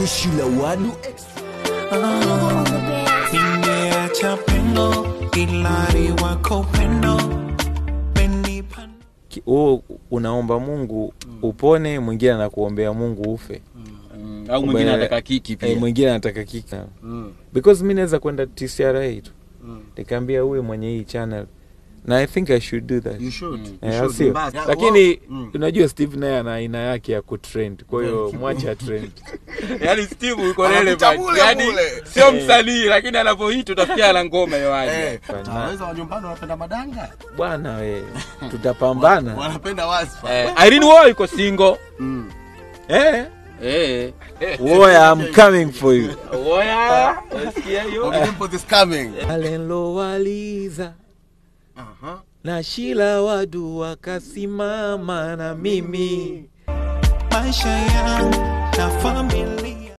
Ishi la wadu extra. Nimeacha pendo ilari wako pendo menipa Ki- wewe unaomba mungu upone mwingine anakuombea mungu ufe Mm, au mwingine Ube- anataka kiki Eh, pia mwingine anataka kika Mm. because mi naweza kwenda tcra tu Mm. nikaambia huyu mwenye hii channel na i think i should do that You should. You Eh, should. sio Mbaya. lakini Wow. Mm. unajua steve naye ana aina yake ya kutrend kwa hiyo mwacha trend yaani steve uko Anapita relevant mule yaani mule. sio msanii lakini anapohit utafikia ana ngoma yoaje Eh, Fanya. utaweza wa nyumbani wanapenda madanga bwana we tutapambana wanapenda wasfa eh, irene wo iko single Mm. eh eh woya i'm coming for you oya unasikia hiyo Bobby Dimpoz is coming. alenlo waliza Aha. na shila wadu wakasimama na mimi maisha yangu na familia